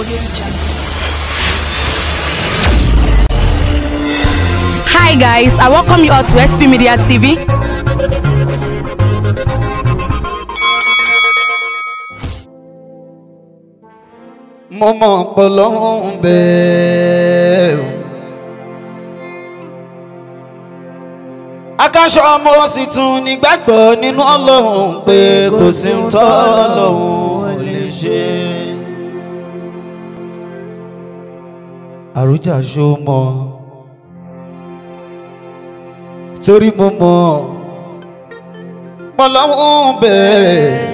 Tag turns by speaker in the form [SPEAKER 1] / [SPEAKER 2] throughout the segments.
[SPEAKER 1] Audio Jungle.
[SPEAKER 2] Hi guys, I welcome you all to SP Media TV.
[SPEAKER 3] mo mọ̀ pọ̀ lọ́hùn bẹ́ẹ̀. akáṣọ ọmọ sì tún nígbàgbọ́ nínú ọlọ́run pé kò sí ń tọ́ ọlọ́run lè ṣe. àròjà ṣó mọ̀ torí mo mọ̀ pọ̀ lọ́hùn bẹ́ẹ̀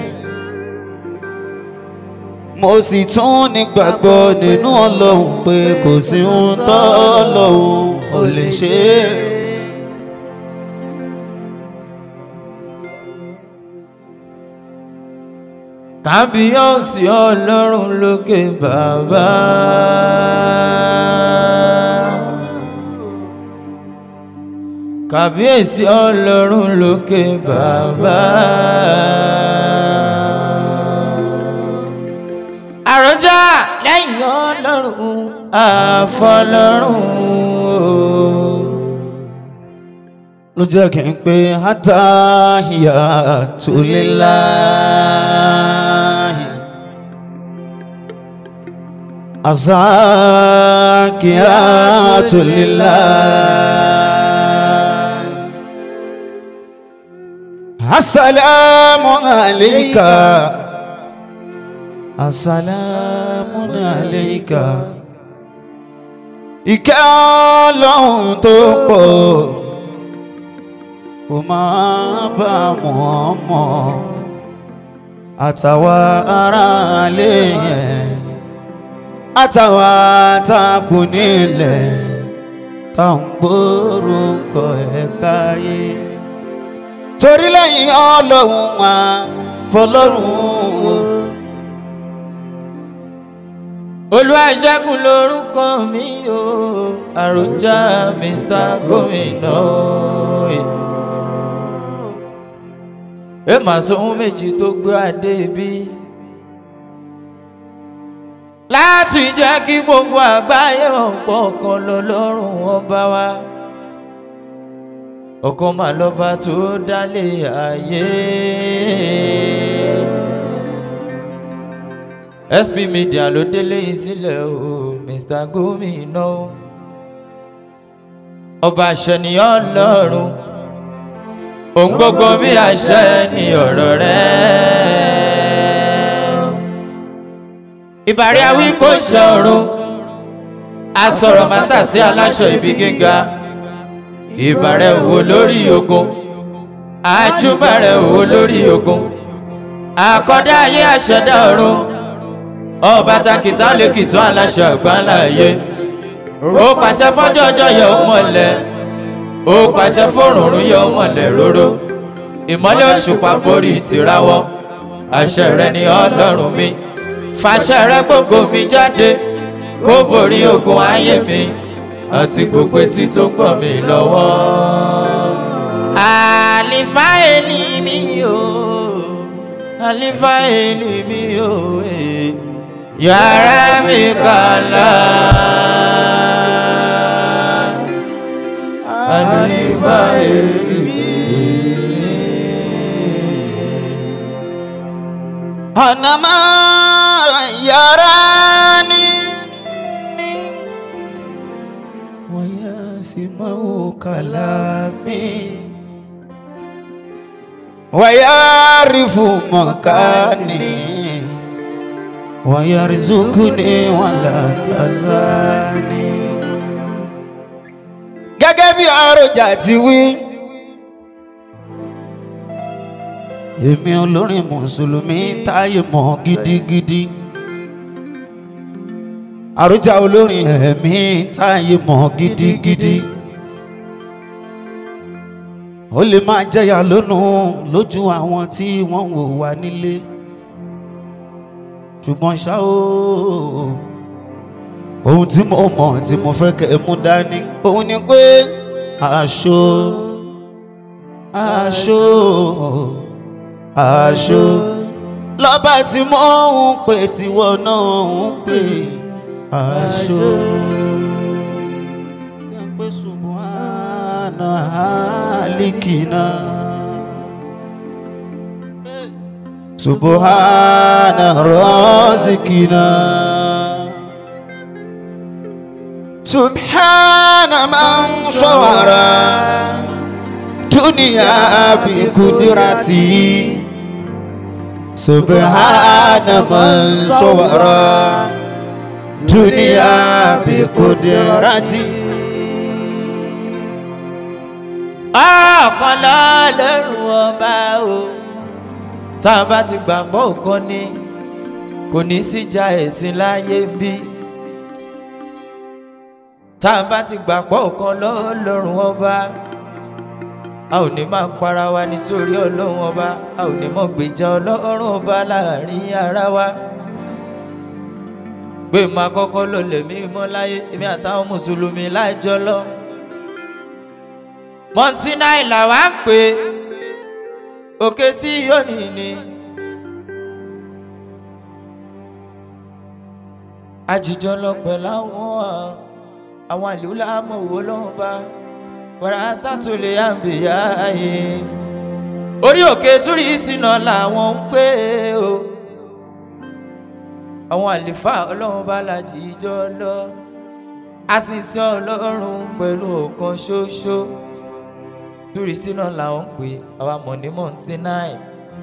[SPEAKER 3] mo sì tún nígbàgbọ́ nínú ọlọ́run pé kò sí ohun tó ọlọ́run ò lè ṣe é.
[SPEAKER 4] kábíyèsí ọlọ́run lókè bàbá. kábíyèsí ọlọ́run lókè bàbá. àròjà lẹ́yìn ọlọ́run àfọlọ́run o.
[SPEAKER 3] ló jẹ́ kí n pé hátàhìyà tó lé láàyè. azakiya tó lé láàyè. asalaamu alayka. asalaamu alayka. ìkẹ́ ọlọ́run tó pọ̀ kò máa bá wọn mọ̀ àtàwa aráalé yẹn àtàwa takù nílẹ̀ tá à ń gbórúkọ ẹ̀ káyé torí lẹ́yìn ọlọ́run wa fọlọ́run
[SPEAKER 4] olùwàṣẹ́gun lórúkọ mi o àròjà mr gómìnà ẹ mà sóhun méjì tó gbé adé bí láti jẹ́ kí gbogbo àgbáyé ọ̀pọ̀ kan lọ lọ́rùn ọba wa ọkàn mà lọ́ba tó dálé ayé. sp media ló délé yìí sílẹ̀ o mr gómìnà ọba àṣẹnìyàn lọ́rùn òun gbogbo bí àṣẹ ni ọ̀rọ̀ rẹ̀ ìbàrí awí kò ṣọ̀run asọ̀rọ̀ mátà sí aláṣọ ibi gíga ìbàrẹ̀ wò lórí ogun àjùmọ̀rẹ̀ wò lórí ogun àkọ́dá ayé àṣẹdá ọ̀run ọba takìtà lè kìtàn aláṣọ àgbáńlá ayé ó pàṣẹ fọjọ́ ọjọ́ yẹ ó mọ̀lẹ́ ó pàṣẹ fòrùnrún yẹ ó mọ̀lẹ́ róró ìmọ́lẹ̀ òṣùpá borí tìrawọ́ àṣẹ rẹ ni ọlọ́run mi fàṣẹ rẹ gbogbo mi jáde kó borí ogun ayé mi àti gbogbo etí tó ń gbọ́ mi lọ́wọ́. àlìfá èlì mi o àlìfá èlì mi o eh. yàrá mi kàlá. àlìfá èlì mi.
[SPEAKER 3] Anama yarani wayasimau kalami wayarifu makani wayarizukuni wala tazani. gẹ́gẹ́ bí àròjà ti wí. èmi olórin mùsùlùmí táyé mọ̀ gidigidi àròjà olórin ẹ̀mí táyé mọ̀ gidigidi ó lè máa jẹyà lónú lójú àwọn tí wọ́n wò wá nílé ṣùgbọ́n ṣá o ohun tí mo mọ̀ tí mo fẹ́ kẹ́ ẹ mú dání òun ni pé aṣọ aṣọ aṣọ lọ́ba tí mo ń pè tiwọ́ náà ń pè aṣọ. Yàgbé subhana alikina. Subhana razikina. Subhana man sawara dunia bi kudrati. Subhana man sawara dunia bi kudrati.
[SPEAKER 4] ọ̀kan lọ́lọ́run ọba o tá a bá ti gbàgbọ́ òkan ni kò ní síjà ẹ̀sìn láyé bí tá a bá ti gbàgbọ́ òkan lọ́lọ́run ọba a ò ní máa para wa nítorí ọlọ́run ọba a ò ní mọ̀ gbèjà ọlọ́run ọba láàrin ara wa pé máa kọ́kọ́ lò lèmi mọ́ láyé èmi àtàwọn mùsùlùmí láìjọ lọ mọ̀nsínà ìlà wa ń pè òkè sí yóní ni. àjìjọ lọ pẹ̀lú àwọn àwọn àlùlá amòwò lọ́wọ́ bá wàrà sátúlẹ̀ àǹbìyá yìí. orí òkè túrí ìsìnà làwọn ń pè o. àwọn àlìfà ọlọ́run bá làjìjọ lọ. àṣìṣe ọlọ́run pẹ̀lú ọ̀kan ṣoṣo lórí sínú làwọn ń pè àwa mọ̀ ní mọ̀nsínáì.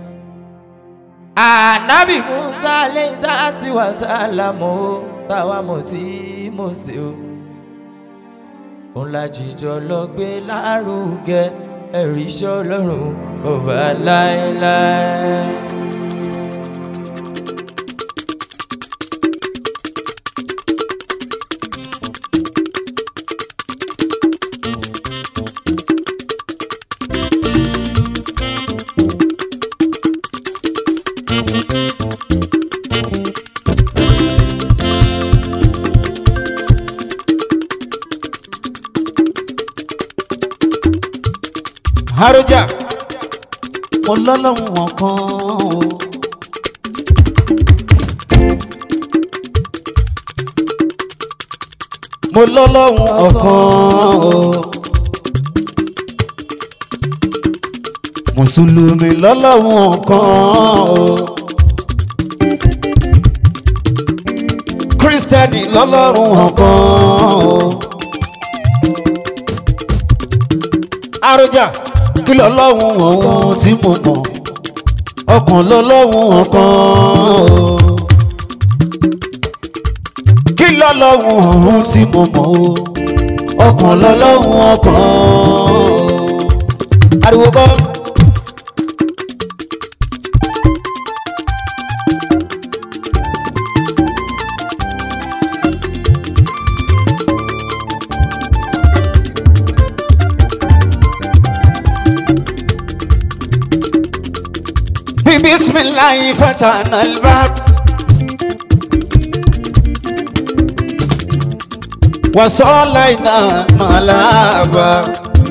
[SPEAKER 4] ànábì musa lẹ́yìnsá àti wàsálàmù ó táwa mọ̀ sí mọ̀sẹ̀ o. òun la jìjọ lọ gbé lárugẹ ẹ̀rí iṣẹ́ ọlọ́run ọba láéláé.
[SPEAKER 3] Àròjà mo lọ́lọ́run ọ̀kan o. Mo lọ́lọ́run ọ̀kan o. Mùsùlùmí lọ́lọ́run ọ̀kan o. Kírísítẹ́nì lọ́lọ́run ọ̀kan o. Àròjà kí lọ́lọ́run ọ̀hún tí mo mọ̀ ọkàn lọ́lọ́run ọ̀kan o. kí lọ́lọ́run ọ̀hún tí mo mọ̀ o ọkàn lọ́lọ́run ọ̀kan o. ariwo kọ́. بسم الله فتحنا الباب وصلينا ملابا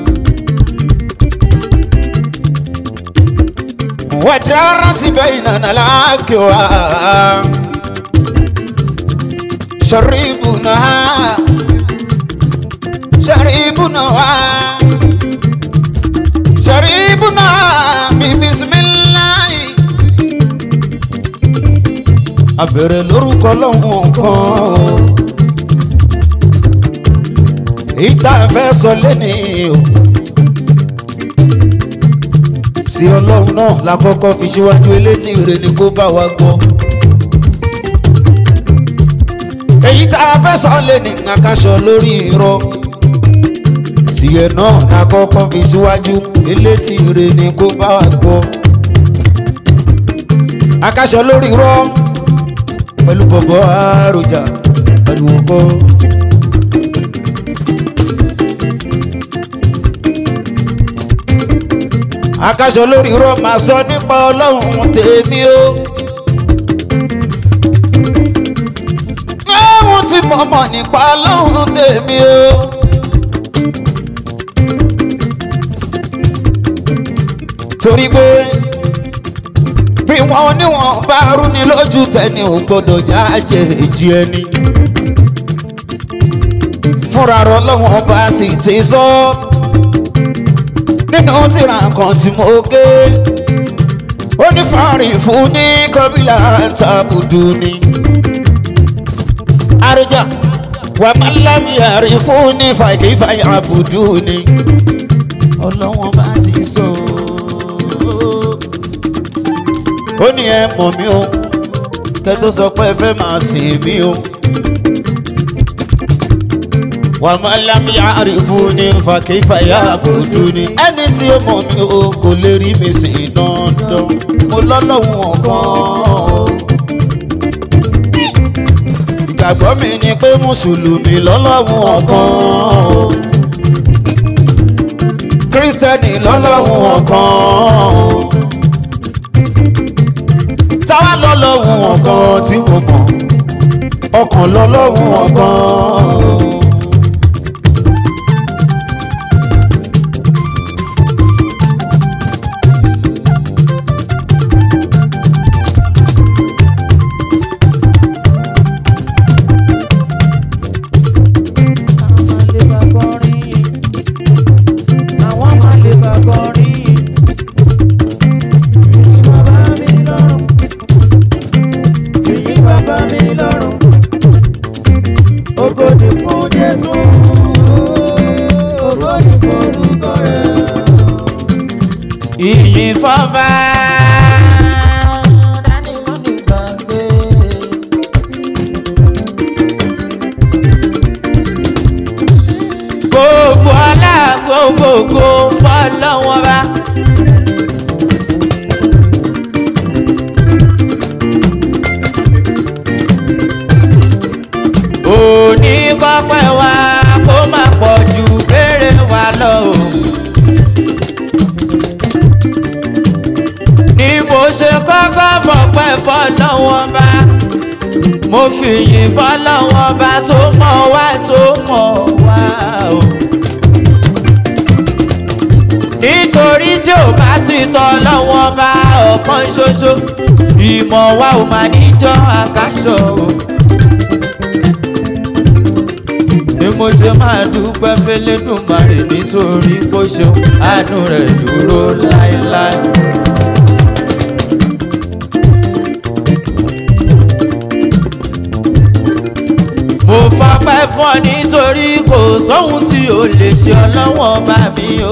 [SPEAKER 3] ودارت بيننا الأكواب شربنا شربنا شربنا بسم الله abẹ̀rẹ̀ lórúkọ lọ́hùn kan o èyí tá a fẹ́ sọ lẹ́ni o tí ọlọ́run náà la kọ́kọ́ fi síwájú elétí rẹ ni kó bá wa gbọ́ èyí tá a fẹ́ sọ lẹ́ni àkàṣọ lórí irọ́ tiẹ̀ náà la kọ́kọ́ fi síwájú elétí rẹ ni kó bá wa gbọ́ àkàṣọ lórí irọ́ pẹ̀lú bọ̀bọ̀ àròjà ariwo kọ́. akaṣọ lórí irọ́ máa sọ nípa ọlọ́run tèmi o. lóhun tí mo mọ̀ nípa ọlọ́run tèmi o. torí pé bí wọn níwọ̀n bá rúni lójú tẹni ò gbọ́dọ̀ jáde èjì ẹni. fúnra rọ lọ́wọ́n bá sì ti sọ nínú tírà kan tí mo ké ó ní fárin fún ní kọbílà tàbùdù ni àrùjà wà má lábì àrí fún ní fàkífàyà àbùdù ni ọlọ́wọ́n bá ti sọ ó ní ẹ mọ̀ mí o kẹ́ tó sọ pé ẹ fẹ́ máa sìn mí o wà má lábì àrí fún ní fàkífàyà àbùdù ni ẹni tí ó mọ̀ mí o kò lè rí mi sìn dandan mo lọ́lọ́hún ọ̀kan ìgbàgbọ́ mi ni pé mùsùlùmí lọ́lọ́hún ọ̀kan kírísítẹ́nì lọ́lọ́hún ọ̀kan táwa lọ́lọ́hún ọ̀kan tí mo mọ̀ ọkàn lọ́lọ́hún ọ̀kan.
[SPEAKER 1] àwọn máa lè bá kọrin èyí bàbá mi lọ́rùn èyí bàbá mi lọ́rùn ògo ni fún Jésù ògo ni fún orúkọ rẹ̀.
[SPEAKER 4] ìyìn fọba dání mọ́nì gbàgbé. gbogbo ọlá gbogbogbò fọlọ́wọ́n bá. òní kọ́pẹ́ wa kó má pọ̀ ju béèrè wa lọ o. ni mo ṣe kọ́kọ́ fọpẹ́ fọlọ́wọ́n bá mo fi yìn fọlọ́wọ́n bá tó mọ̀ wá tó mọ̀ wá o. nítorí tí ò bá ti tọ́ lọ́wọ́n bá ọ̀kan ṣoṣo ìmọ̀ wa ò máa níjọ́ àkáṣọ o. ni mo ṣe máa dúpẹ́ fẹ́lẹ́dùmarè nítorí kó ṣeun àánú rẹ̀ dúró láéláé. mo fọpẹ́ fún ọ nítorí kò sóhun tí o lè ṣe ọlọ́wọ́n bá mi o.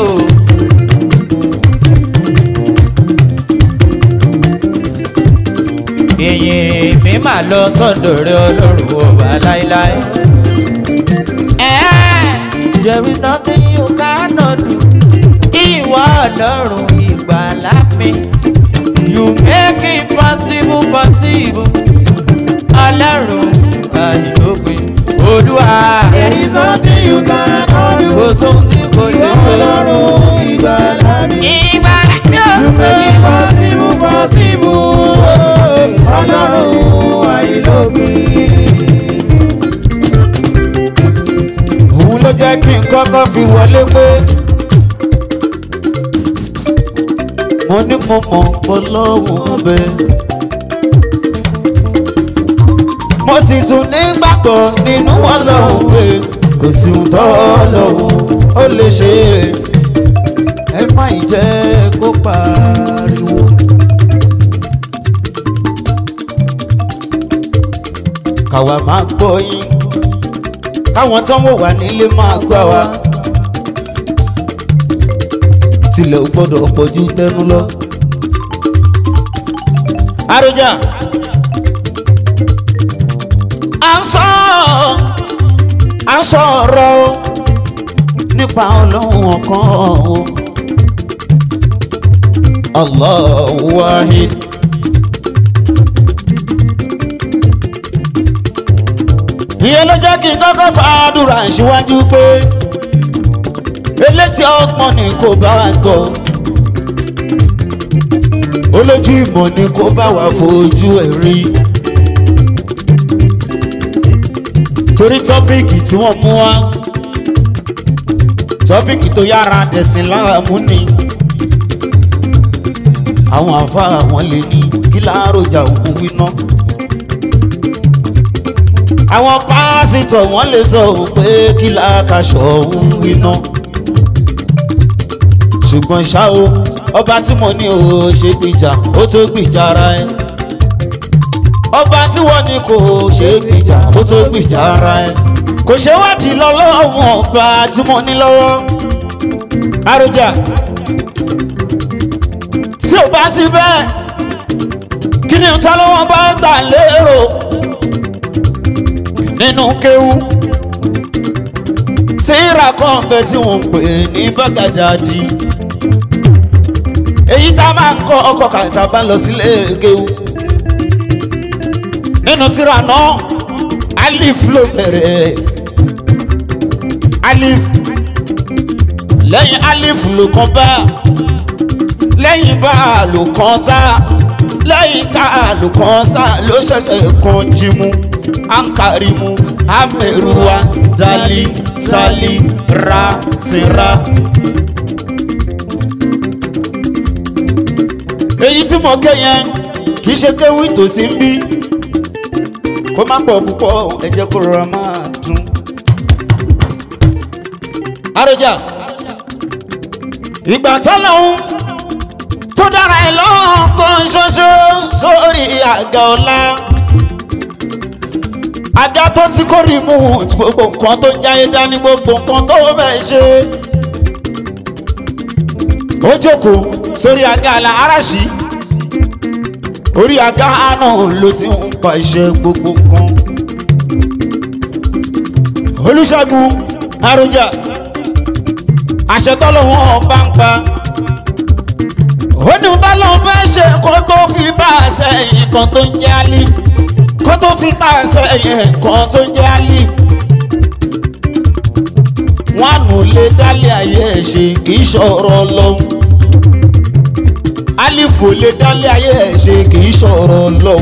[SPEAKER 4] ìyìn mi máa lọ sọ́dọ̀ rẹ ọlọ́run ọba láéláé. There is nothing you cannot do. Ìwọ ọlọ́run ìgbàlà mi. You make it possible possible. Ọlọ́run àìlópin. Olúwa.
[SPEAKER 1] There is nothing you cannot do.
[SPEAKER 4] Kò sóhun tí kò lè
[SPEAKER 1] Ìwọ
[SPEAKER 4] ṣe.
[SPEAKER 1] Ọlọ́run ìgbàlà mi.
[SPEAKER 4] Ìgbàlà mi ò
[SPEAKER 1] You make it possible possible. Ọlọ́run àìlópin.
[SPEAKER 3] òun ló jẹ́ kí n kọ́kọ́ fi wọlé pé mo ní mo mọ̀ ọlọ́run ọbẹ̀. mo sì tún nígbàgbọ́ nínú ọlọ́run pé kò sí ohun tó ọlọ́run ó lè ṣe ẹ má ì jẹ́ kó pariwo. káwa máa gbọ́ yín káwọn tó ń wò wá nílé máa gbà wá. tilẹ̀ ò gbọ́dọ̀ pọ̀jù tẹnu lọ. àròjà à ń sọ à ń sọ ọ̀rọ̀ o nípa ọlọ́run ọ̀kan o. Allahu wahid. ìyẹn ló jẹ́ kí n kọ́kọ́ fàádùrà síwájú pé elétí ọgbọ́n ni kò bá wa gbọ́ olójú ìmọ̀ ni kò bá wa fojú ẹ̀ rí torí tọ́píìkì tí wọ́n mú wá tọ́píìkì tó yára dẹ̀sìn láàmú ni àwọn àfáà wọn lè ní kí láàrọ̀jà òkú wíná àwọn pásítọ̀ wọ́n lè sọ pé kí làákàṣọ òun iná ṣùgbọ́n ṣá o ọba tí mo ní o ṣe gbìjà ó tó gbìjà ara ẹ ọba tí wọ́n ní kò ṣe gbìjà ó tó gbìjà ara ẹ kò ṣe wádìí lọ́lọ́wọ́ ọba tí mo ní lọ́wọ́ àròjà tí ò bá sí bẹ́ẹ̀ kí ni ta lọ́wọ́ bá gbà lérò nínú kéwú síra kan bẹ tí wọ́n ń pè ní bàgàdàdì èyí tá a máa ń kọ́ ọkọ̀ kàtà bá lọ sílé kéwú nínú tíra náà alif ló bẹ̀rẹ̀ alif lẹ́yìn alif ló kàn bá lẹ́yìn bá ló kàn tá lẹ́yìn tá ló kàn sá ló ṣẹ̀ṣẹ̀ kan jímú ankarimu ameruwa dali sali ra sira. èyí tí mo ké yẹn kì í ṣe kéwì tòsí ń bí kó má pọ̀ púpọ̀ ẹ jẹ́ kó rọra máa dùn. àròjà ìgbà tó lọ́hún tó dára ẹ̀ lọ́kàn ṣoṣo sórí àga ọ̀la àga tó ti kó remote gbogbo nǹkan tó ń jáyé dání gbogbo nǹkan tó fẹ́ ṣe ó jókòó sórí àga àlà aráṣí orí àga náà ló ti ń pàṣẹ gbogbo nǹkan olùṣègùn àròjà àṣẹ tọ́lọ́wọ́n bá ń pa ó ní tọ́lọ́wọ́n fẹ́ ṣe kó tó fi bá a sẹ́yìn kan tó ń jẹ́ alif kó tó fi bá a sẹ́yìn kan tó ń jẹ́ alif wọn ànú lè dálé ayé ẹ̀ ṣe kì í ṣọ̀rọ̀ ọlọ́run alifu lè dálé ayé ẹ̀ ṣe kì í ṣọ̀rọ̀ ọlọ́run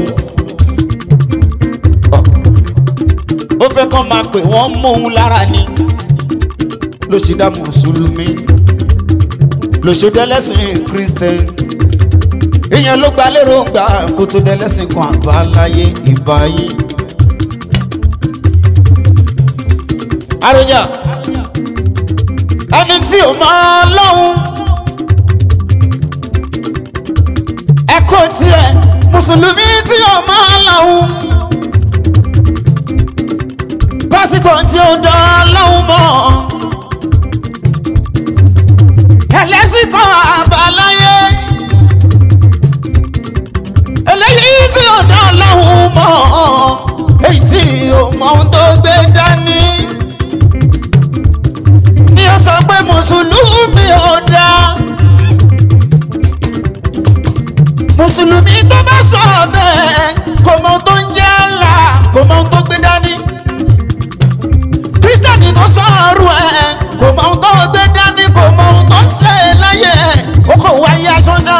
[SPEAKER 3] ó fẹ́ kọ́ máa pè wọ́n mú un lára ni ló ṣe dá mùsùlùmí ló ṣe dẹ́lẹ́sìn kírísítẹ́n ìyẹn ló gba lérò ń gbà kó tó dẹ́lẹ́sìn kan àbáláyé ìbáyé. àròjà ẹni tí ò máa lọ́hùn ẹ̀kọ́ tiẹ̀ mùsùlùmí tí ò máa lọ́hùn pásítọ̀ tí ò dán lọ́hùn mọ́ ẹlẹ́sìn kan àbáláyé eléyìí tí ò dán lọ́hùn mọ́ èyí tí ò mọ ohun tó gbé dání ni ó sọ pé mùsùlùmí ò dáa mùsùlùmí tó bá sọ bẹ́ẹ̀ kò mọ ohun tó ń jẹ́ àlà kò mọ ohun tó gbé dání kírísítẹ́nì tó sọ ọrùn ẹ̀ kò mọ ohun tó gbé dání kò mọ ohun tó ń ṣe láyé ẹ̀ ó kò wáyé aṣọ́ṣá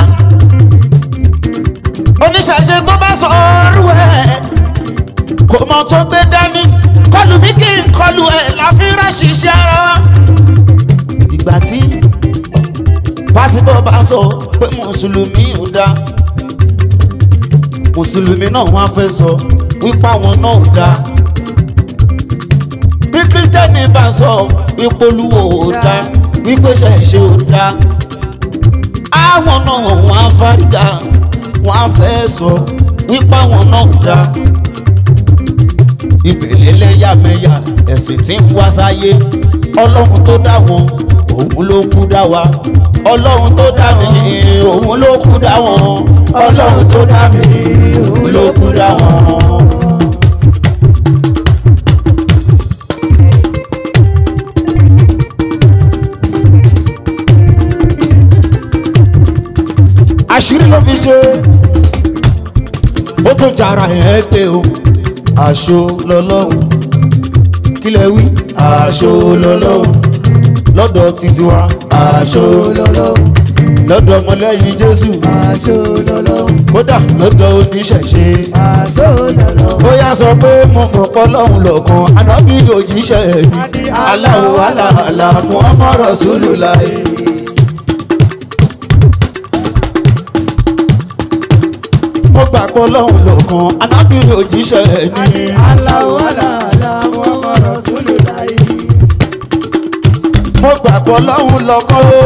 [SPEAKER 3] oníṣàṣe tó bá sọ ọrùn ẹ̀ kò mọ ohun tó gbé dání kọlù mí kí n kọlù ẹ̀ láfi rẹ̀ ṣiṣẹ́ ara wa ìgbà tí pásítọ̀ bá sọ pé mùsùlùmí ò dáa mùsùlùmí náà wọ́n á fẹ́ sọ wípé àwọn náà ò dáa bí kírísítẹ́nì bá sọ wípé olúwo ò dáa wípé ṣẹ̀ṣẹ̀ ò dáa àwọn náà wọ́n á fárígà wọ́n á fẹ́ sọ wípé àwọn náà ò dáa ìbèlè lẹ́yàmẹ̀yà ẹ̀sìn tí ń wá sáyé ọlọ́run tó dá wọn òun ló kú dá wa ọlọ́run tó dá mi òun ló kú dá wọn ọlọ́run tó dá mi òun ló kú dá wọn. àṣírí ló fi ṣe ó tó jara ẹ̀ pé o aṣọ lọ́lọ́run kílẹ̀ wí aṣọ lọ́lọ́run lọ́dọ̀ títí wa aṣọ lọ́lọ́run lọ́dọ̀ ọmọlẹ́yìn jésù
[SPEAKER 1] aṣọ lọ́lọ́run
[SPEAKER 3] kódà lọ́dọ̀ oníṣẹ̀ṣe
[SPEAKER 1] aṣọ lọ́lọ́run.
[SPEAKER 3] ó yá sọ pé mo mọ̀ pọ́ lọ́hùn lọ́kàn ànábì òjíṣẹ́ mi aláwọ̀ aláàlá muhammad rasulullah. mo gbà pọ̀ lọ́hùn lọ́kàn anábìrì òjíṣẹ́ ni.
[SPEAKER 1] Aláwọ̀ aláàlá wọn mọ̀ rọ̀súlù láyé.
[SPEAKER 3] mo gbà pọ̀ lọ́hùn lọ́kàn o.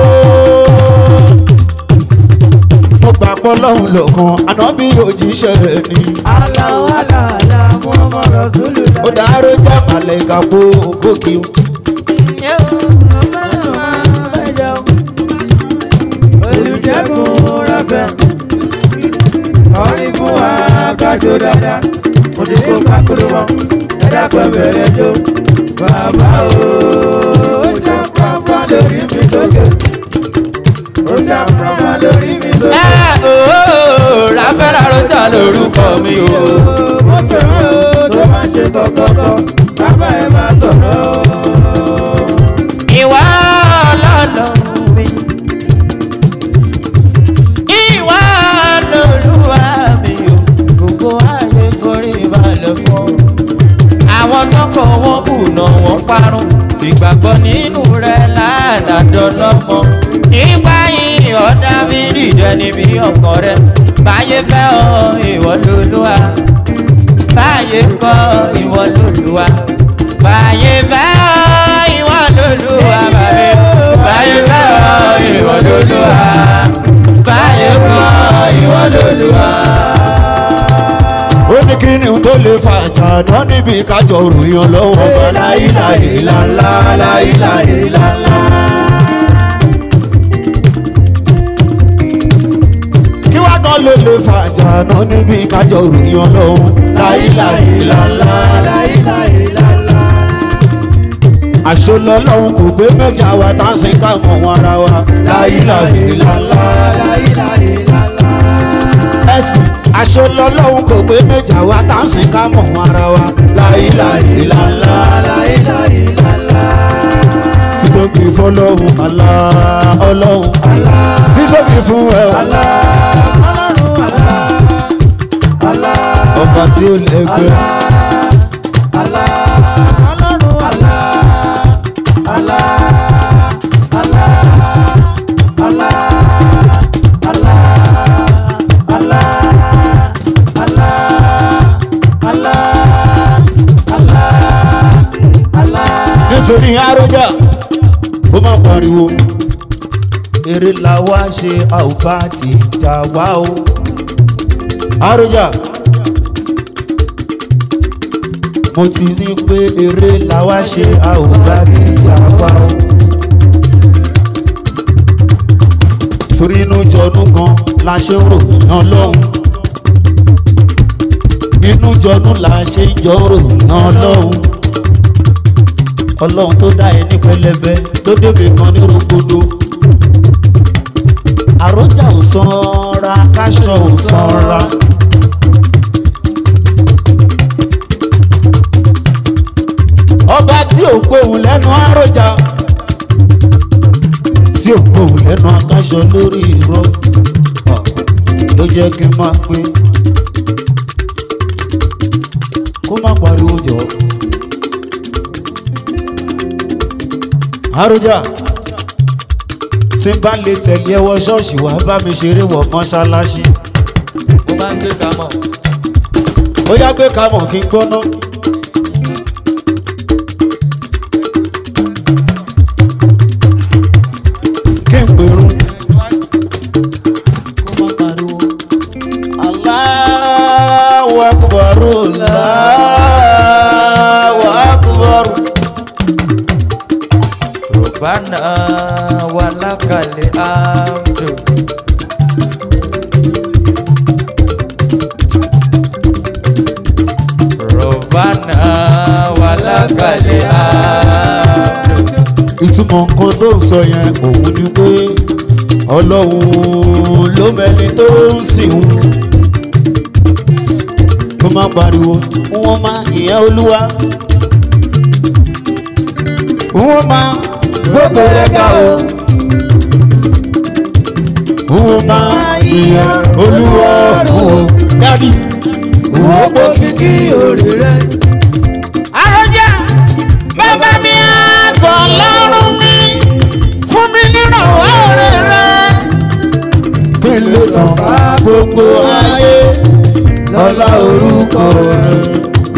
[SPEAKER 3] mo gbà pọ̀ lọ́hùn lọ́kàn anábìrì òjíṣẹ́ ni.
[SPEAKER 1] Aláwọ̀ aláàlá wọn mọ̀ rọ̀súlù láyé.
[SPEAKER 3] ó dáró jẹ́ màlẹ́kà kó gòkè o.
[SPEAKER 1] olùjẹ́gun rẹ̀fẹ̀ ọ̀rìn fún wa kájọ dáadáa mo ní kó kákúrú mọ́ ẹ̀dá pẹ̀ bẹ̀rẹ̀ jó bàbá o ó jà pàpà lórí mi lókè ó jà pàpà lórí mi lókè.
[SPEAKER 4] ẹ ooo ráfẹ́lá rọ́jà lórúkọ mi o.
[SPEAKER 1] mo sọ̀rọ̀ o tó máa ṣe kọ̀kọ̀kọ̀ bàbá ẹ̀ máa sọ̀rọ̀ o.
[SPEAKER 4] ìwà lọ́lọ́ mi. ìwà lọ́lúwa mi o. gbogbo ayé forí balẹ̀ fún. àwọn tọkọ wọn kùnà wọn parun. ìgbàgbọ́ nínú rẹ̀ ládàjọ́ lọ́mọ. nígbà yìí ọ̀dà mi dìde níbi ọkàn rẹ̀. báyé fẹ́ ọ ìwọ lọ́lúwa. báyé kọ́ ìwọ lọ́lúwa. báyé fẹ́ ọ ìwọ lọ́lúwa bàbá báyé fẹ́ ọ ìwọ lọ́lúwa. báyé kọ́ ìwọ lọ́lúwa.
[SPEAKER 3] ó ní kí ni tó lè fa àjànà níbi kájọ ròyìn ọlọ́wọ́ ọba láìláì lálá láìláì lálá. kí wá gan ló lè fa àjànà níbi kájọ ròyìn ọlọ́wọ́ láìláì lálá láìláì lálá. àṣọlọ́lọ́hún kò gbé mẹ́jà wa tá a sì ká mọ̀ wọn ara wa láìláì lálá láìláì lálá. ẹ̀sùn àṣọlọ́lọ́hún kò gbé mẹ́jà wa tá a sì ká mọ̀ wọn ara wa láìláì lálá láìláì lálá. títóbi fọlọ́hún àlá ọlọ́hún àlá títóbi fún ẹ àlá ọba tí ó lè gbé. nítorí àròjà ó máa pariwo eré la wá ṣe àwùbá ti jà wá o àròjà mo ti ní pé eré la wá ṣe àwùbá ti jà wá o torí inú jọnú gan la ṣe ń rò náà lọ́hùn inú jọnú la ṣe ń jọ rò náà lọ́hùn ọlọ́run tó dá ẹ ní pẹlẹbẹ tó débi kan ní rogodo àròjà ò sanra káṣọ ò sanra. ọba tí ò gbóhùn lẹ́nu àròjà tí ò gbóhùn lẹ́nu akáṣọ lórí irọ́ ọ̀, ló jẹ́ kí n máa pé kó má pariwo jọ. àròjà tí n bá lè tẹ̀lé ẹwọ ṣọ́ọ̀ṣì wá bá mi ṣeré wọ̀ mọ́ṣáláṣí
[SPEAKER 4] mo máa ń gbé kamọ̀.
[SPEAKER 3] ó yá gbé kamọ̀ kí n gbọ́ná. kí n pèrún kó má pariwo. Allahu akbar Allahu akbar.
[SPEAKER 4] Rabbana walakal hamdu. Rabbana walakal hamdu.
[SPEAKER 3] ìtumọ̀ nǹkan tó ń sọ yẹn òun ni pé ọlọ́run ló mẹ́ni tó ń sìn ún kó má pariwo wọ́n má ìyẹn olúwa wọ́n má gbogbo rẹ̀ ga o wọ́n má ìyẹn olúwa ọ̀run o dádì wọ́n pọ̀ kíkí òrè rẹ̀.
[SPEAKER 4] àròjà bàbá mi àtọ̀ lọ́rùn mi fún mi nírànwọ́ rẹ̀ rẹ̀.
[SPEAKER 3] kí n lè tàn ká gbogbo ayé lọ́lá orúkọ rẹ̀.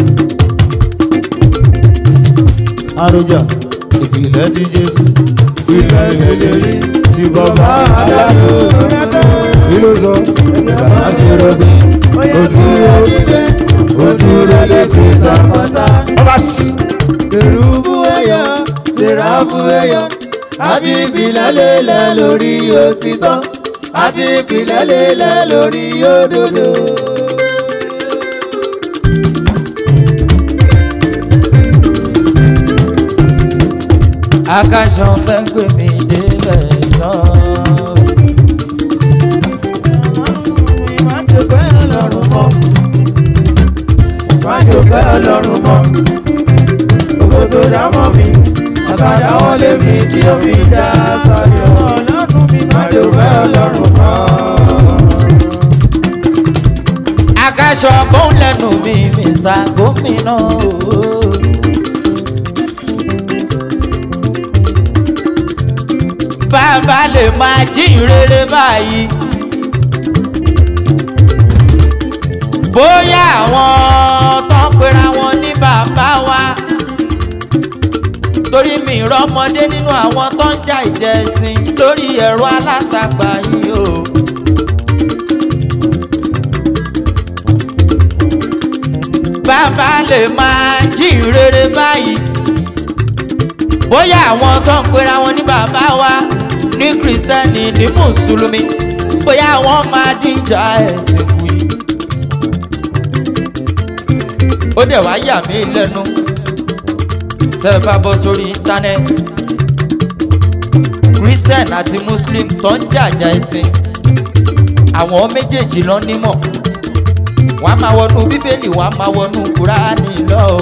[SPEAKER 3] àròjà ìpìlẹ̀ ti jésù ìpìlẹ̀ ìlérí ti bàbá aláàbò kí ló sọ bàbá ṣe rọgbìn ó dúró ó dúró lè fi sàpàtà. ọba sí.
[SPEAKER 1] kèrúbù ẹyọ sèràfù ẹyọ àti ìpìlẹ̀ lélẹ̀ lórí òtítọ́ àti ìpìlẹ̀ lélẹ̀ lórí òdodo.
[SPEAKER 4] akáṣọ fẹ́ gbé mi débẹ̀ náà.
[SPEAKER 1] májò pẹ́ ọlọ́run mọ́ májò pẹ́ ọlọ́run mọ́ gbogbo tó dá mọ́ mi àtàdá wọn lé mi tí ó fi dá sáyọ ọlọ́run mi májò pẹ́ ọlọ́run mọ́.
[SPEAKER 4] akáṣọ bóun lẹ́nu mi mr gómìnà o. bàbá lè máa jíìn rere báyìí. bóyá àwọn tó ń pera wọn ní bàbá wa torí mi rọmọdé nínú àwọn tó ń jà ìjẹsìn lórí ẹ̀rọ alátagbà yìí o. bàbá lè máa jíìn rere báyìí bóyá àwọn tó ń pera wọn ní bàbá wa ní kristẹni ní mùsùlùmí bóyá wọn máa díjà ẹ̀sìn kù yìí. ó dẹ̀ wá yà mí lẹ́nu tẹ́ ẹ bá bọ́ sórí íńtánẹ́ẹ̀tì christian àti muslim tó ń jàjà ẹ̀sìn àwọn méjèèjì lọ nímọ̀ wọ́n á máa wọnú bíbélì wọ́n á máa wọnú kúránì lọ o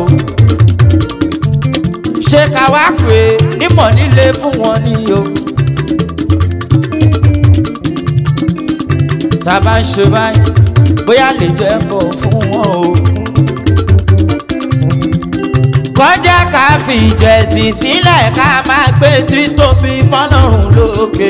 [SPEAKER 4] ṣé ká wá pé nímọ̀ nílé fún wọn ni o. tá a bá ń ṣe báyìí bóyá lè jẹ́ bọ̀ fún wọn o. kọjá ká fi ìjẹ̀sìn sílẹ̀ ká máa gbé títóbi fọlọ́run lókè.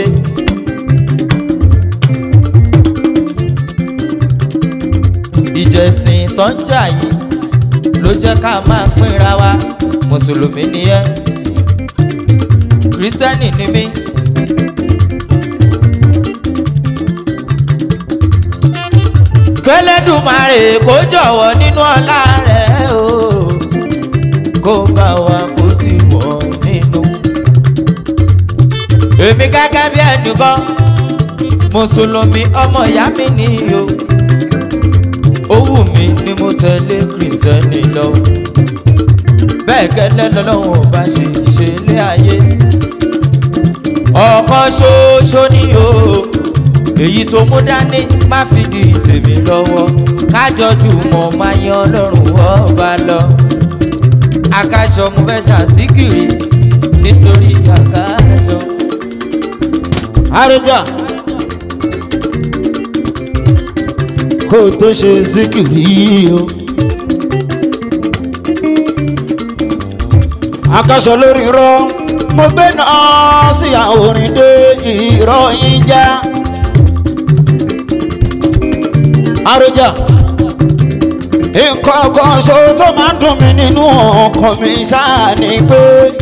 [SPEAKER 4] ìjẹ̀sìn tó ń jà yìí ló jẹ́ ká máa fínra wa mùsùlùmí ni ẹ́ kírísítẹ́nì ni mí. kẹlẹ́dùmarè kó jọ̀wọ́ nínú ọlá rẹ̀ o kó bá wa kó sì wọ̀ nínú. èmi gẹ́gẹ́ bí ẹnìkan mùsùlùmí ọmọ ìyá mi ni o ó wù mí ni mo tẹ̀lé kírísítẹ́nì lọ bẹ́ẹ̀ gẹ́lẹ́ lọ́lọ́run ò bá ṣe ṣe lé ayé ọ̀kan ṣoṣo ni o èyí tó mú dání má fi di tèmi lọ́wọ́ kájọjú mọ̀ máa yan ọlọ́run ọba lọ akáṣọ mo fẹ́ ṣàṣìkiri nítorí akáṣọ.
[SPEAKER 3] àròjà kó o tó ṣe síkìrì o. akaṣọ lórí irọ́ mo gbé náà sí àorin dé irọ́ yín já. àròjà nǹkan kan ṣo tó máa ń dùn mí nínú ọkàn mi ṣáà ni pé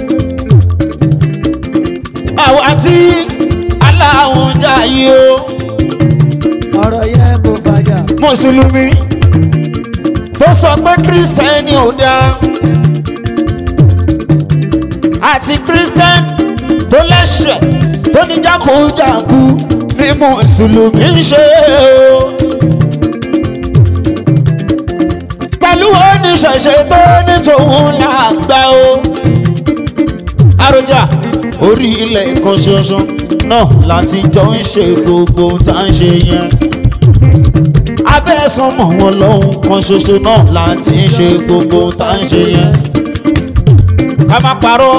[SPEAKER 3] àwa tí aláwọ̀ ń jà yìí o
[SPEAKER 1] ọ̀rọ̀ yẹn kò fàjà.
[SPEAKER 3] mùsùlùmí tó sọ pé kírísítẹ́nì ò dáa àti kírísítẹ́nì tó lẹ́sẹ̀ tó ní jákujàku ní mùsùlùmí ń ṣe o. pẹ̀lú oníṣẹ̀ṣe tó ní tòun làgbà o. àròjà orí ilẹ̀ kan ṣoṣo náà láti jọ ń ṣe gbogbo tá à ń ṣe yẹn abẹ́sàn mọ̀ wọn lọ́hùn kan ṣoṣo náà láti ń ṣe gbogbo tá à ń ṣe yẹn. ká má parọ́.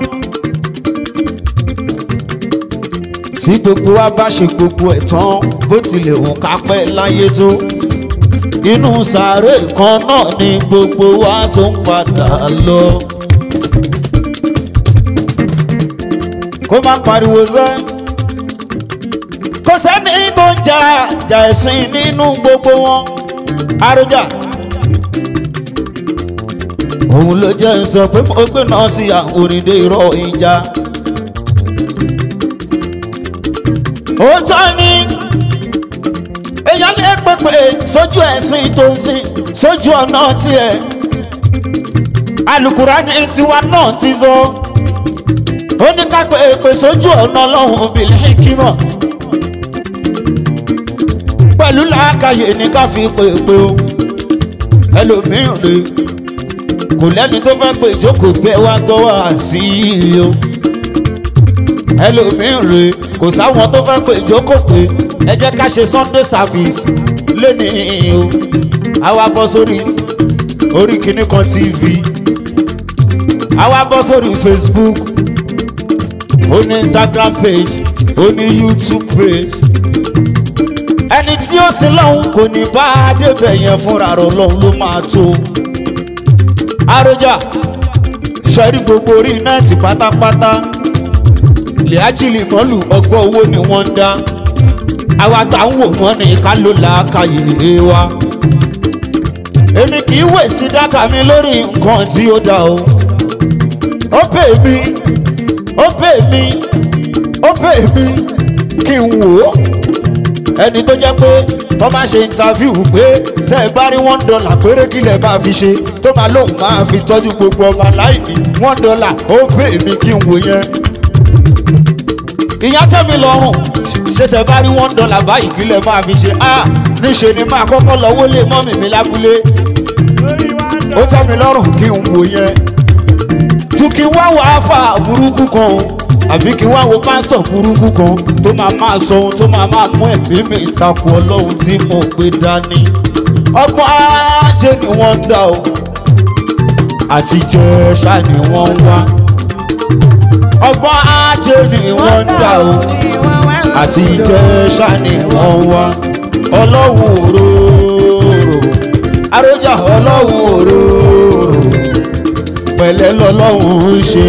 [SPEAKER 3] tí gbogbo wa bá ṣe gbogbo ẹ̀ tán bó tilẹ̀ hùn ká pẹ́ láyé tó. inú sàárè kan náà ni gbogbo wa tó ń padà lọ. kó má pariwo sẹ́ kò sẹ́ni tó ń jà jà ẹ̀sìn nínú gbogbo wọn àròjà òun ló jẹ́ ń sọ pé mo gbé náà sí àwọn òrìndé irọ́ ìjà òótọ́ ni èèyàn lè pèpè sójú ẹ̀sìn tó ń sìn sójú ọ̀nà tiẹ̀ alukurani tiwa náà ti sọ ó ní ká pèpè sójú ọ̀nà ọlọ́run bìlẹ̀ kímọ̀ pẹ̀lú làákàyè ní ká fi pèpè o ẹlòmíràn lè kò lẹ́ni tó fẹ́ pé ìjókòó gbé wá gbọ́ wá sí i o ẹlòmíràn rè kò sáwọn tó fẹ́ pé ìjókòó pé ẹ jẹ́ ká ṣe sunday service lónìí o àwa bọ́ sórí orí kìíní kan tv àwa bọ́ sórí facebook ó ní instagram page ó ní youtube page ẹni tí ó sin lọ́hùn kò ní bá a débẹ̀ yẹn fúnra rẹ̀ lọ́hùn ló máa tó àròjà sọrí gbogbo orí nẹ́ẹ̀tì pátápátá lẹ́àjìlì mọ́lù ọgbọ́n owó ni wọ́n ń dá àwa tá ń wò wọ́n ní ká ló làákàyè wa èmi kì í wè sí dátà mi lórí nǹkan tí ó dá o ó pè mí ó pè mí ó pè mí kí n wò ó ẹni tó jẹ́ pé tó máa ṣe interview pé tẹ́ ẹ bá rí one dollar péré kí lẹ̀ máa fi ṣe tó máa lóun máa fi tọ́jú gbogbo ọmọ aláìní one dollar ó pè mí kí n wò yẹn. ìyá tẹ́mi lọ́rùn ṣé tẹ́ bá rí one dollar báyìí kí lẹ̀ máa fi ṣe ah níṣe ni máa kọ́kọ́ lọ́wọ́ lé mọ́mì mi lábúlé ó tẹ́ mi lọ́rùn kí n wò yẹn. ju kí wá wàá fà burúkú kan o àbí kí wá wo pásítọ̀ burúkú kan tó máa máa sọ ohun tó máa máa mú ẹ̀mí mi ìtakò ọlọ́run tí mo gbé dání. ọgbọ́n ajé ni wọ́n ń dá o àtijọ́ ṣá ni wọ́n ń wá. ọgbọ́n ajé ni wọ́n ń dá o àtijọ́ ṣá ni wọ́n ń wá. ọlọ́run òróró àròjà ọlọ́run òróró pẹ̀lẹ́ lọ́lọ́run ń ṣe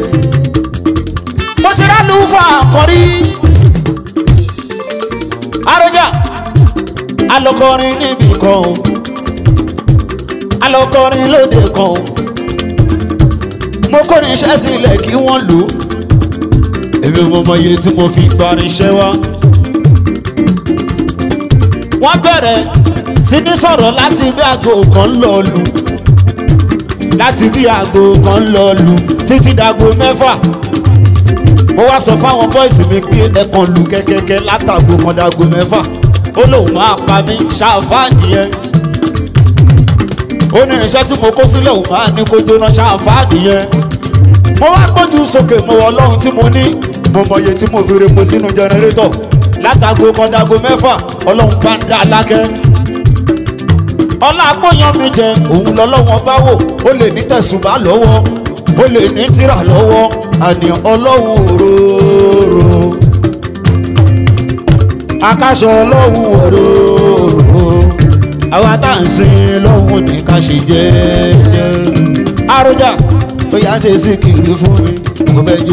[SPEAKER 3] mo ti rálù fún àkọ́rí. Àròjà alọ́kọrin níbì kan alọ́kọrin lóde kan mo kórin iṣẹ́ sílẹ̀ kí wọ́n lò ó. Èmi mo mọ iye tí mo fi gbarin iṣẹ́ wá. Wọ́n bẹ̀rẹ̀ sí ní sọ̀rọ̀ láti bí aago kan lọ lù láti bí aago kan lọ lù títí dago mẹ́fà mo wá sọ fáwọn bọ́ìsì mi pé ẹ̀kan lu kẹ́kẹ́kẹ́ látàgò kan dago mẹ́fà ó lóun máa pa mí ṣáfáàní yẹn ó ní irinṣẹ́ tí mo kó sílẹ̀ òun máa ní kó jóná ṣáfáàní yẹn mo wá gbójú sókè mo wọ ọlọ́run tí mo ní mo mọye tí mo fi repo sínú jẹnẹrétọ̀ látàgò kan dago mẹ́fà ọlọ́run bá ń dá alákẹ́ ọlá agbóyan mi jẹ òun lọ́lọ́wọ́n bá wò ó lè ní tẹ̀sùbá lọ́wọ́ ó lè ní tírà lọ́wọ́ àníyàn ọlọ́run òróró akáṣọ ọlọ́run òróró àwa tá à ń sin lọ́hùn ní ká ṣe jẹ́jẹ́ àròjà ó yà ṣe sí kiri fún mi mo fẹ́ jó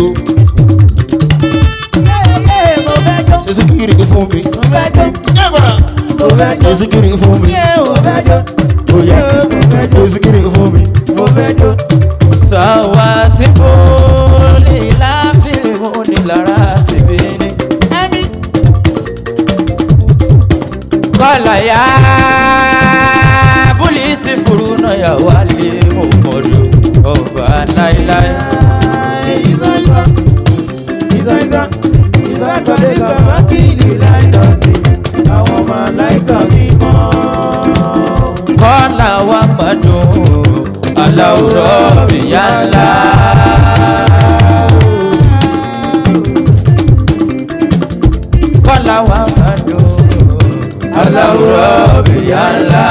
[SPEAKER 3] ṣe sí kiri fún mi yẹ́gbọ̀n ṣe sí kiri fún mi ó yà ṣe sí kiri fún mi.
[SPEAKER 4] Sawa sibo lila filimu ni lara sibini. Kọ́lá ya búlíìsì furuna ya wálé mọ̀mọ́dù ọba láíláí. Kọ́lá wa gbádùn aláwùrọ̀ bìyà ńlá. Kọ́lá wa gbádùn aláwùrọ̀ bìyà ńlá.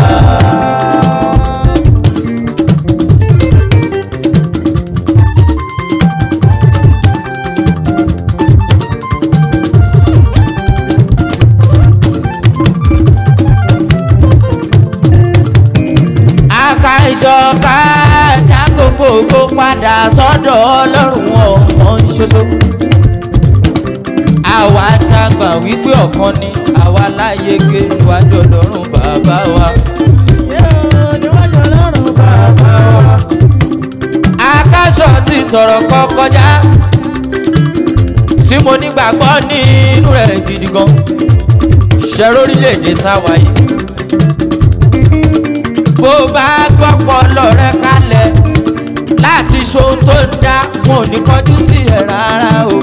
[SPEAKER 4] Aka ìjọba dá gbogbo ògo padà sọ́dọ̀ ọlọ́run ọ̀kan ṣoṣo. Àwa tá a gbà wípé ọ̀kan ni. àwa láyege níwájú ọlọ́run bàbá wa.
[SPEAKER 1] níwájú ọlọ́run bàbá wa.
[SPEAKER 4] akáṣọ ti sọ̀rọ̀ kọ́ kọjá tí mo nígbàgbọ́ nínú rẹ̀ gidi gan ṣẹ́rọ orílẹ̀-èdè táwa yìí bó bá gbọ́pọ̀ lọ́rẹ́ kalẹ̀ láti ṣohun tó ń dá wọn ò ní kọjú sí ẹ̀ rárá o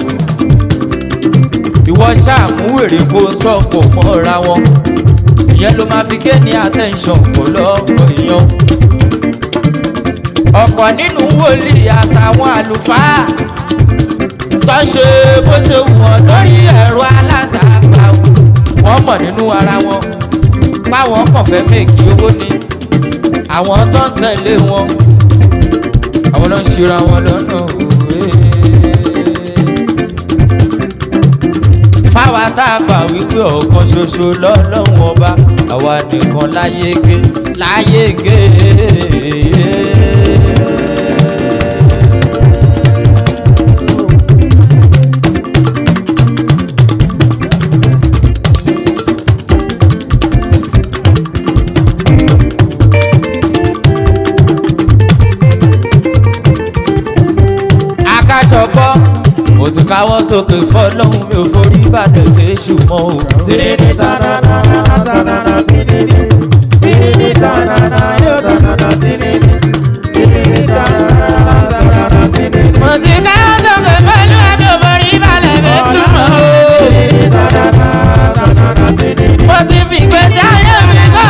[SPEAKER 4] ìwọ ṣàmúwèrè kó sọ pọ̀ mọ́ra wọn ìyẹn ló máa fi gé ní attention kó lọ́pọ̀ èèyàn ọ̀pọ̀ nínú wòlíì àtàwọn àlùfáà tó ń ṣe bó ṣe wù wọ́n lórí ẹ̀rọ alátagbà wọ́n mọ̀ nínú ara wọn páwọn kàn fẹ́ mèkì owó ni àwọn tó ń tẹ̀lé wọn àwọn náà ń ṣera wọn lọ́nà òwe. fáwa tá a gbà wípé ọ̀kan ṣoṣo lọ́lọ́run ọba àwa nìkan láyé gé láyé gé. akáṣọpọ̀ mo ti káwọ́ sókè fọlọ́hún mi ò forí balẹ̀ fèsù mọ́ o.
[SPEAKER 1] Tiriri tanana tanana tiriri. Tiriri tanana yo tanana tiriri. Tiriri tanana tanana tiriri.
[SPEAKER 4] mo ti káwọ́ sókè fọlọ́hún mi ò forí balẹ̀ fèsù mọ́ o.
[SPEAKER 1] Tiriri tanana tanana tiriri.
[SPEAKER 4] mo ti fi gbèsè ayé mi kọ́.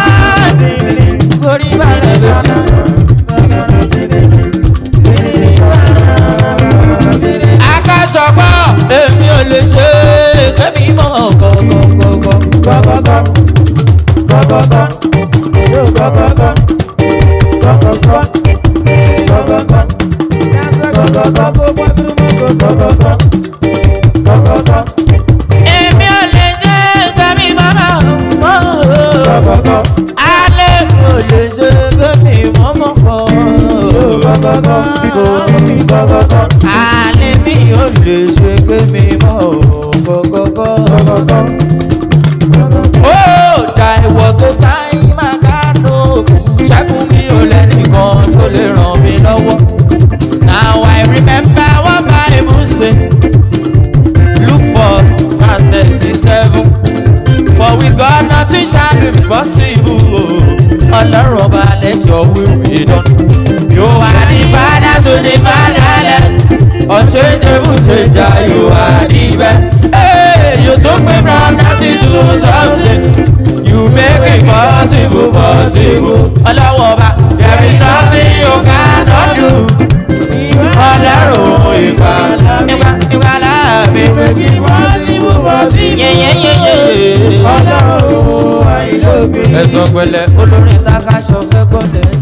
[SPEAKER 4] forí balẹ̀ fèsù mọ́ o.
[SPEAKER 1] Tanana tiriri. Tiriri tanana tiriri.
[SPEAKER 4] akáṣọpọ̀ èmi ò lè ṣe kẹ́mi mọ́ kọ́kọ́kọ́kọ́.
[SPEAKER 1] Gọ́gọ́gọ́. Gọ́gọ́gọ́. Yo gọ́gọ́gọ́. Gọ́gọ́gọ́. Gọ́gọ́gọ́. Gọ́gọ́gọ́ kó gbọ́dúrú mọ́ gọ́gọ́gọ́. Gọ́gọ́gọ́.
[SPEAKER 4] èmi ò lè ṣe kẹ́mi mọ́ mọ́.
[SPEAKER 1] Gọ́gọ́gọ́.
[SPEAKER 4] alẹ́ mi ò lè ṣe kẹ́mi mọ́ mọ́ kọ́.
[SPEAKER 1] Yo gọ́gọ́gọ́. Gọ́gọ́gọ́.
[SPEAKER 4] alẹ́ mi ò lè ṣe kẹ́mi mọ́ kọ́kọ́kọ́.
[SPEAKER 1] Gọ́gọ́gọ́.
[SPEAKER 4] Oh, there was a time I got no ṣẹ́gun mi ò lẹ́nìkan tó lè ràn mí lọ́wọ́. Now I remember what Bible say. Look for verse thirty-seven. For with God nothing shall be impossible. Ọlọ́run ọba let your will be done. You are the father to the fatherless. Unchangeable changer, you are the best. Hey, you took me from nothing to something. You make it possible, possible. Ọlọ́run ọba, there is nothing you cannot do. Ọlọ́run ìgbàlà mi, ìgbàlà mi.
[SPEAKER 1] Ọlọ́run àìlópin.
[SPEAKER 4] Ẹ̀sán pẹ̀lẹ́ olórin tákàṣọ fẹ́ gbọ́dẹ̀